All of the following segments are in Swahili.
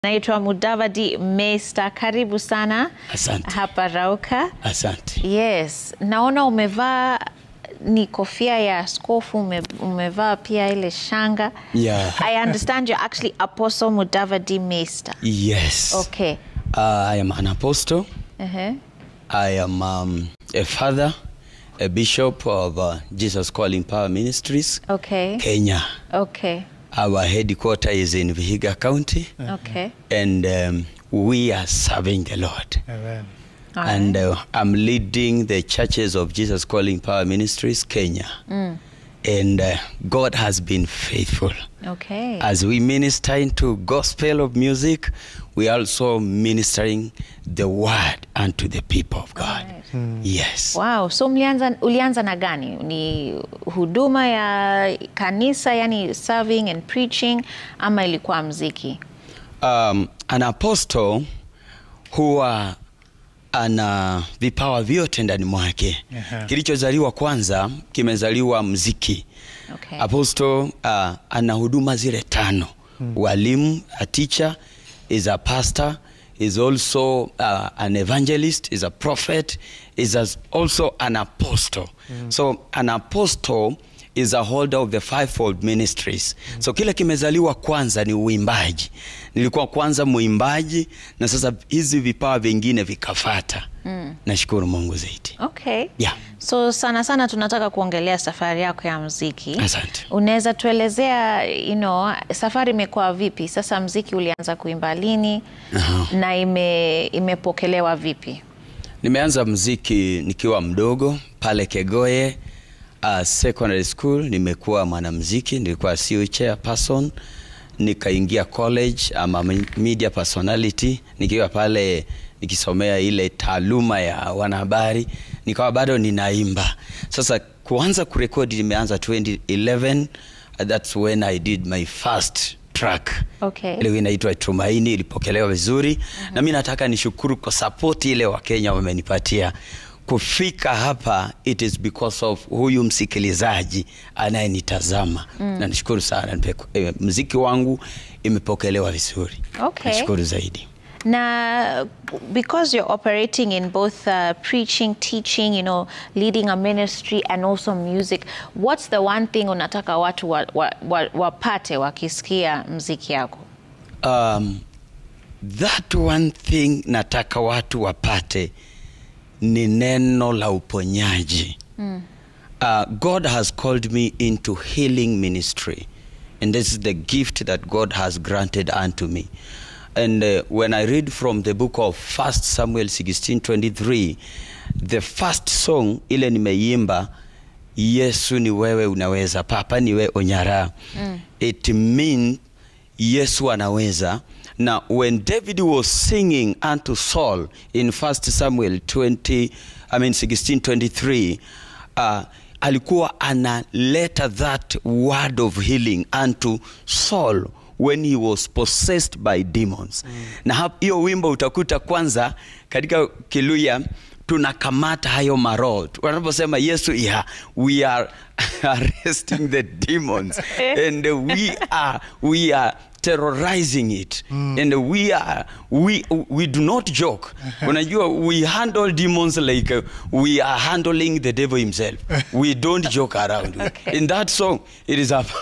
Naitwa Mudavadi Mesta, karibu sana Asante. hapa Rauka. Asante. Yes, naona umevaa ni kofia ya askofu, ume, umevaa pia ile shanga. Yeah. I understand you're actually Apostle Mudavadi Mesta. Yes. Okay. Uh, I am an apostle. Uh-huh. I am um, a father, a bishop of uh, Jesus Calling Power Ministries, Okay. Kenya. Okay. Our headquarter is in Vihiga County, Okay. and um, we are serving the Lord. Amen. All and right. uh, I'm leading the churches of Jesus Calling Power Ministries, Kenya. And uh, God has been faithful. Okay. As we minister into gospel of music, we are also ministering the word unto the people of God. Yes. Wow, so mlianza, ulianza na gani? Ni huduma ya kanisa, yani serving and preaching, ama ilikuwa mziki? Um, an apostle huwa ana vipawa vyote ndani mwake. Aha. Kilichozaliwa kwanza kimezaliwa mziki. Okay. Apostle uh, ana huduma zile tano. Walimu, a teacher, is a pastor, is also uh, an evangelist, is a prophet, is as also an apostle. So an apostle is a holder of the fivefold ministries. So kile kimezaliwa kwanza ni uimbaji. Nilikuwa kwanza muimbaji na sasa hizi vipawa vingine vikafata. Nashukuru Mungu zaidi. Okay. Yeah. So sana sana tunataka kuongelea safari yako ya mziki. Asante. Unaweza tuelezea you know, safari imekuwa vipi? Sasa mziki ulianza kuimba lini na ime, imepokelewa vipi? Nimeanza mziki nikiwa mdogo pale Kegoye uh, secondary school. Nimekuwa mwanamziki, nilikuwa CEO chairperson, nikaingia college ama media personality nikiwa pale nikisomea ile taaluma ya wanahabari, nikawa bado ninaimba. Sasa kuanza kurekodi nimeanza 2011 uh, that's when I did my first track Okay. ile inaitwa Tumaini, ilipokelewa vizuri na mi nataka nishukuru kwa support ile Wakenya wamenipatia kufika hapa. It is because of huyu msikilizaji anayenitazama na nishukuru sana. Nipe- eh, mziki wangu imepokelewa vizuri, Okay. nashukuru zaidi. Na because you're operating in both uh, preaching, teaching, you know, leading a ministry and also music, what's the one thing unataka watu wapate wa, wa, wapate wakisikia mziki yako? Um, that one thing nataka watu wapate ni neno la uponyaji. Uh, God has called me into healing ministry and this is the gift that God has granted unto me. And uh, when I read from the book of 1 Samuel 16:23, the first song ile nimeimba Yesu ni wewe unaweza, Papa ni wewe onyara. It means Yesu anaweza. Now when David was singing unto Saul in 1 Samuel 20, I mean 16:23, uh, alikuwa analeta that word of healing unto Saul when he was possessed by demons. Na hap- hiyo wimbo utakuta kwanza katika Kiluya tunakamata hayo maroho wanaposema Yesu yeah, we are arresting the demons and we are we are terrorizing it and we are we we do not joke unajua we handle demons like uh, we are handling the devil himself we don't joke around in that song it is a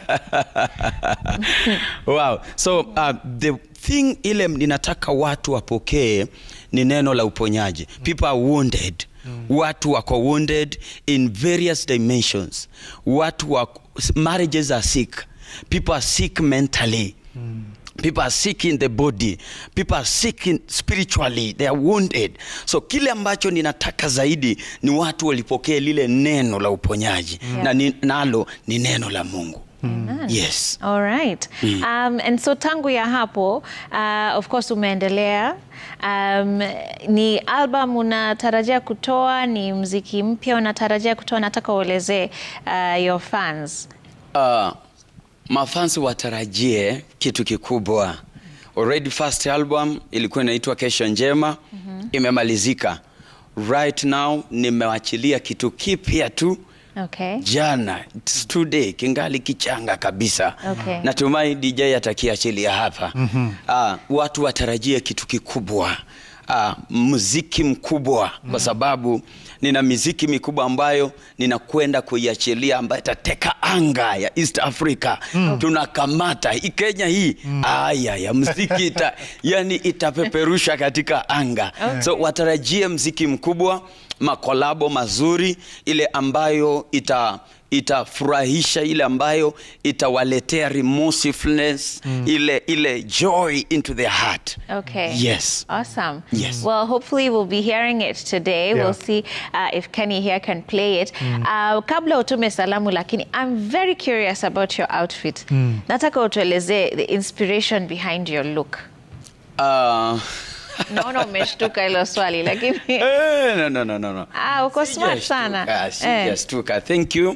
wow so uh, the thing ile ninataka watu wapokee ni neno la uponyaji people are wounded watu wako wounded in various dimensions watu wako, marriages are sick people are sick mentally people are sick in the body people are sick in spiritually they are wounded so kile ambacho ninataka zaidi ni watu walipokee lile neno la uponyaji na ni, nalo ni neno la mungu yes All right. Um, and so tangu ya hapo uh, of course umeendelea um, ni album unatarajia kutoa ni mziki mpya unatarajia kutoa nataka uelezee uh, your fans uh, mafansi watarajie kitu kikubwa already first album ilikuwa inaitwa kesho njema imemalizika right now nimewachilia kitu kipya tu Okay. jana it's today kingali kichanga kabisa Okay. natumai dj atakiachilia hapa mm-hmm. uh, watu watarajie kitu kikubwa uh, muziki mkubwa mm. kwa sababu nina miziki mikubwa ambayo ninakwenda kuiachilia ambayo itateka anga ya east africa mm. tunakamata hii kenya hii mm. aya ya mziki ita, yani itapeperusha katika anga Okay. so watarajie mziki mkubwa makolabo mazuri ile ambayo ita itafurahisha ile ambayo itawaletea remorsiveness mm. ile ile joy into their heart Okay. yes Awesome. Yes. Well, hopefully we'll be hearing it today. Yeah. We'll see uh, if Kenny here can play it. Uh, kabla utume salamu lakini I'm very curious about your outfit. Nataka utuelezee the inspiration behind your look. uh, Naona umeshtuka hilo swali lakini eh, no, no, no, no, no. ah, uko smart sana. Sijastuka, Eh. sijastuka. thank you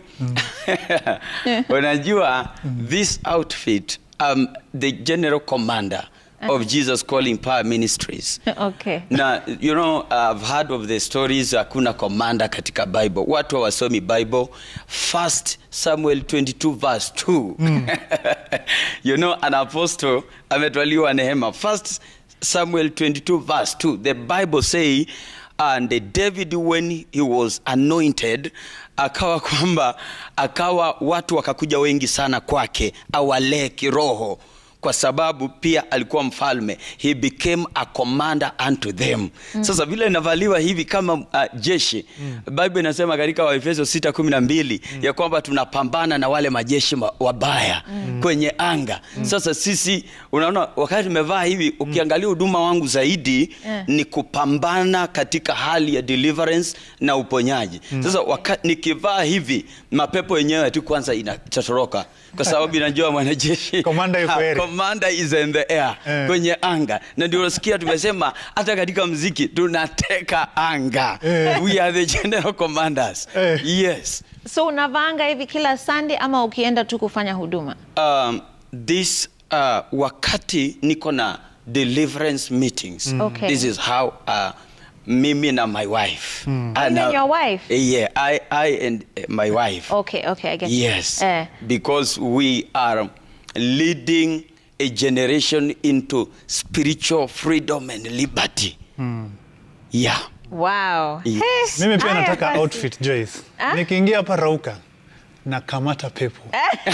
unajua this outfit um, the general commander of jesus calling power ministries Okay. na you know i've heard of the stories hakuna commander katika bible watu hawasomi bible first samuel 22 verse 2 you know an apostle ametwaliwa nehema first samuel 22 verse 2 the bible say and david when he was anointed akawa kwamba akawa watu wakakuja wengi sana kwake awalee kiroho kwa sababu pia alikuwa mfalme he became a commander unto them mm. sasa vile inavaliwa hivi kama uh, jeshi mm. bible inasema katika waefeso 612 mm. ya kwamba tunapambana na wale majeshi ma- wabaya mm. kwenye anga mm. sasa sisi unaona wakati tumevaa hivi ukiangalia huduma wangu zaidi Yeah. ni kupambana katika hali ya deliverance na uponyaji mm. sasa waka, nikivaa hivi mapepo yenyewe tu kwanza inatotoroka kwa sababu inajua mwanajeshi Commander yuko Ha, area. commander is in the air Eh. kwenye anga na ndio unasikia tumesema hata katika mziki tunateka anga Eh. we are the general commanders Eh. yes So unavaanga hivi kila Sunday ama ukienda tu kufanya huduma? um, this uh, wakati niko na deliverance meetings Okay. this is how uh, mimi na my wife mm. You and your wife? yeah I, I and uh, my wife Okay, okay, I get you. Yes, Eh. because we are leading a generation into spiritual freedom and liberty. Yeah. Wow. Yes. Hey, mimi pia haya nataka basi. outfit Joyce. Ah? Nikiingia hapa Rauka na kamata pepo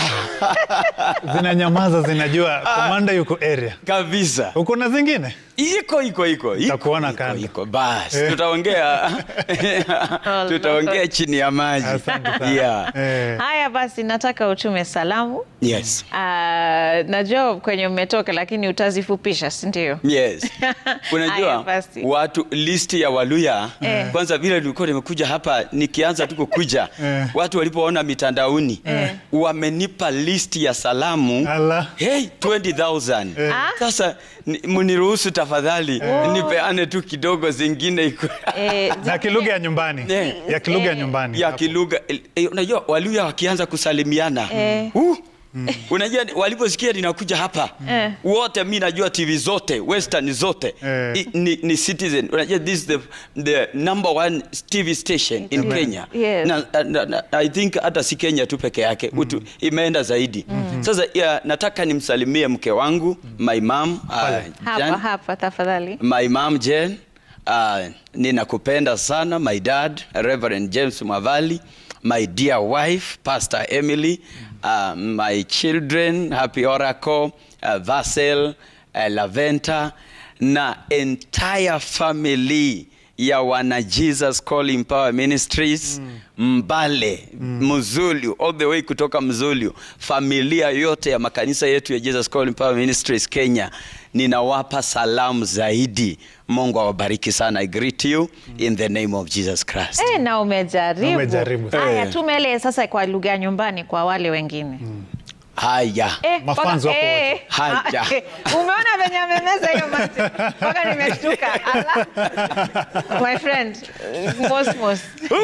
zinanyamaza, zinajua komanda yuko area. Kabisa. Uko na zingine? Iko iko iko. iko, Takuona iko, kando. Iko basi. Eh. Tutaongea tutaongea chini ya maji. Asante sana. Yeah. Eh, Haya basi, nataka utume salamu. Yes. Ah, najua kwenye umetoka lakini utazifupisha, si ndio? Yes. Haya Unajua basi. watu listi ya Waluya Eh. kwanza vile nilikuwa nimekuja hapa nikianza tu kukuja Eh. watu walipoona mitandaoni wamenipa listi ya salamu Ala. hey 20000 Eh. Ah. sasa ni- mniruhusu tafadhali nipeane tu kidogo zingine iko Eh, na kilugha ya nyumbani Eh. ya kilugha ya Eh. nyumbani ya hapo. kilugha eh, unajua Waluya wakianza kusalimiana Eh. uh, unajua waliposikia ninakuja hapa Eh. wote mi najua tv zote western zote Eh. I, ni, ni citizen unajua this is the, the number one tv station in Amen. kenya Yes. na, na, na, i think hata si kenya tu peke yake utu, imeenda zaidi sasa ya, nataka nimsalimie mke wangu my mom uh, hapa Jan, hapa tafadhali. my mom Jen, uh, ninakupenda sana my dad Reverend James Mwavali, my dear wife Pastor Emily, uh, my children Happy Oracle, uh, Vassel, uh, Laventa na entire family ya wana Jesus Calling Power Ministries Mbale Mzulu all the way kutoka Mzulu, familia yote ya makanisa yetu ya Jesus Calling Power Ministries Kenya, ninawapa salamu zaidi. Mungu awabariki sana. I greet you in the name of Jesus Christ. Eh, na umejaribu. Umejaribu. Haya, Eh. tumele sasa kwa lugha ya nyumbani kwa wale wengine. Haya. Eh, Mafans mpaka- wako eh, wote. Haya. ah, eh, Umeona venye amemeza hiyo mati mpaka nimeshtuka. Ala. My friend, Mosmos.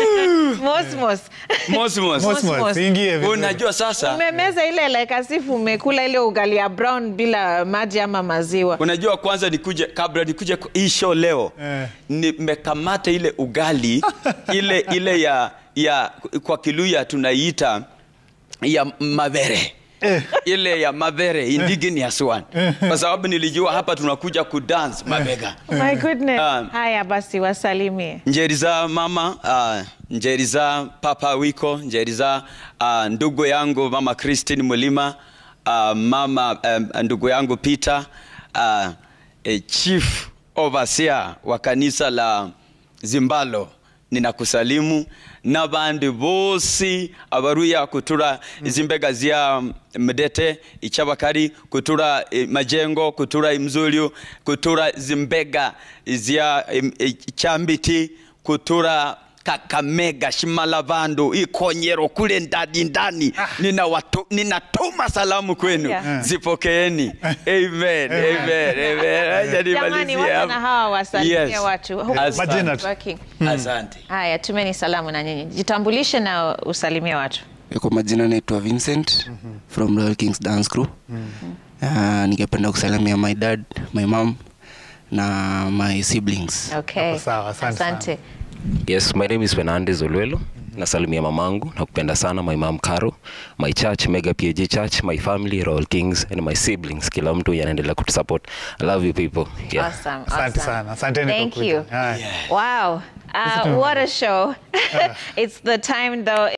Mosmos. Mosmos. Mosmos, Mosmos. ingie vizuri. Unajua sasa Umemeza ile like as if umekula ile ugali ya brown bila maji ama maziwa. Unajua, kwanza nikuje, kabla nikuje ku- hii show leo Eh. nimekamata ile ugali ile ile ya ya kwa Kiluya tunaiita ya mavere Eh. ile ya mavere indigenous one kwa sababu nilijua hapa tunakuja kudance mabega My goodness. Um, Haya basi wasalimie. njeri za mama uh, njeri za papa wiko njeri za uh, ndugu yangu mama Christine Mulima uh, mama um, ndugu yangu Peter uh, eh, chief overseer wa kanisa la Zimbalo ninakusalimu n'abandi bosi abaruya kutura izimbega zya mdete ichabakari kutura eh, majengo kutura imzulyu kutura zimbega zya em, eh, chambiti kutura kakamega shimalavandu ikonyero kule ndani ndani nina watu, ninatuma salamu kwenu Yeah. zipokeeni amen amen amen Acha Jamani, nimalizie wacha hapo. na hawa wasalimie Yes. watu. Asante. Majina tu. Working. asante Haya, tumeni salamu na nyinyi. Jitambulishe na usalimie watu. Kwa majina naitwa Vincent from Royal Kings Dance Crew. Uh, ningependa kusalimia my dad, my mom na my siblings. Okay. Hapo sawa, asante sana. Asante. Yes, my name is Fernandez Olwelo. Nasalimia mamangu na kupenda sana my mom Caro, my church Mega PAG Church, my family Royal Kings and my siblings. Kila mtu yanaendelea kutusupport. I love you people. Yeah. Awesome. Asante awesome. sana. Asanteni kwa Thank kuja. you. Haya. Wow. Uh, what a show. it's the time though.